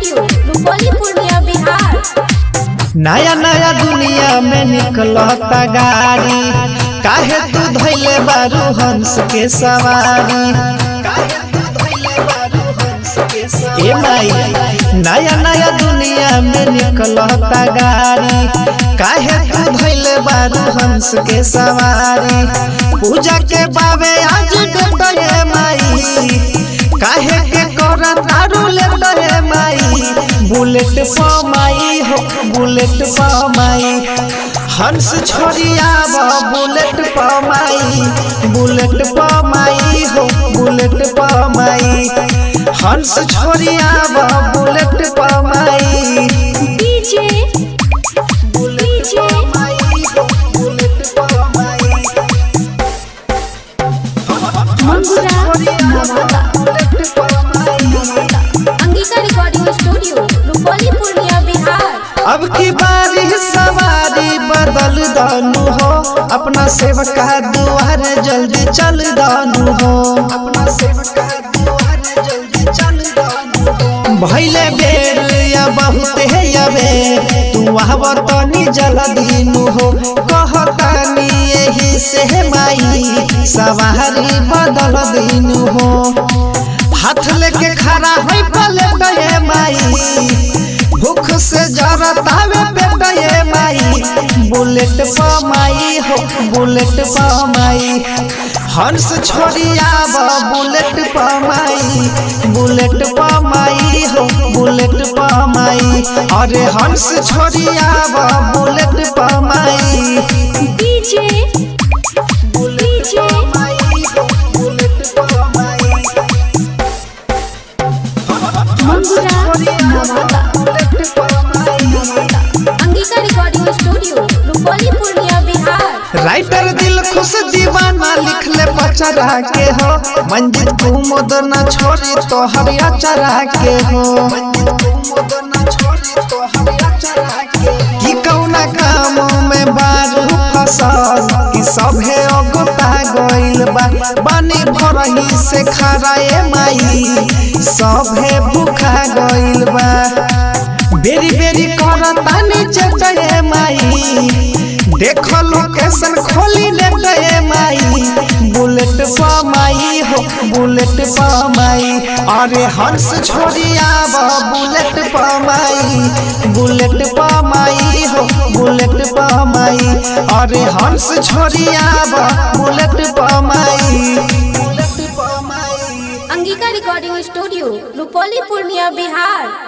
Studio Rupauli Purnia Bihar नया नया दुनिया में निकलता गाड़ी काहे तू धैले बारू हंस के सवारी काहे तू धइले बारू हंस के सवारी? ए माई नया नया दुनिया में निकलता गाड़ी काहे तू धैले बारू हंस के सवारी पूजा के बाबे आज डेटे माई काहे के करत तारू लेटे माई बुलेट पर माई हो बुलेट पर माई हंस छोड़िया बुलेट पर माई बुलेट पर माई हो बुलेट पर माई हंस छोड़िया बुलेट पर माई डीजे बुलेट पर माई हो बुलेट पर माई मंगुरा नवादा बुलेट पर माई अंगिका रिकॉर्डिंग स्टूडियो रुपौली पूर्णिया बिहार अब की बारी सवारी बदल दानु हो अपना सेवका दुआर जल्दी चल दानु हो अपना सेवका दुआर जल्दी चल दानु हो भइले बेर या बहुत है यबे तू आव तनी जल्दी नु हो कहतानी यही से माई सवारी बदल दीनु हो हाथ लेके खड़ा होई पले गए माई भूख से जरतावे बेटा ये माई बुलेट पर माई हो बुलेट पर माई हंस छोड़िया बुलेट पर माई बुलेट पर माई हो बुलेट पर माई अरे हंस छोड़िया बुलेट पर माई डीजे बुलेट पर माई हो बुलेट पर माई मंगुरा नवादा बुलेट पर माई Angika recording studio Rupauli Purnia Bihar writer दिल खुश दीवाना लिख ले बचरा के हो मंजिल तू मोदन छोड़ी तो हरिया चरा के हो कि कौना काम में बारू फसल कि सभे अगोता गइल बा बानी भरही से खराए माई सभे भूखा गइल बा बेरी बेरी करतानी चटे माई देखो लोकेशन खोली ले गए माई बुलेट पर माई हो बुलेट पर माई अरे हंस छोड़िया बुलेट पर माई बुलेट पर माई हो बुलेट पर माई अरे हंस छोड़िया बुलेट पर माई बुलेट पर माई अंगिका रिकॉर्डिंग स्टूडियो रुपौली पूर्णिया बिहार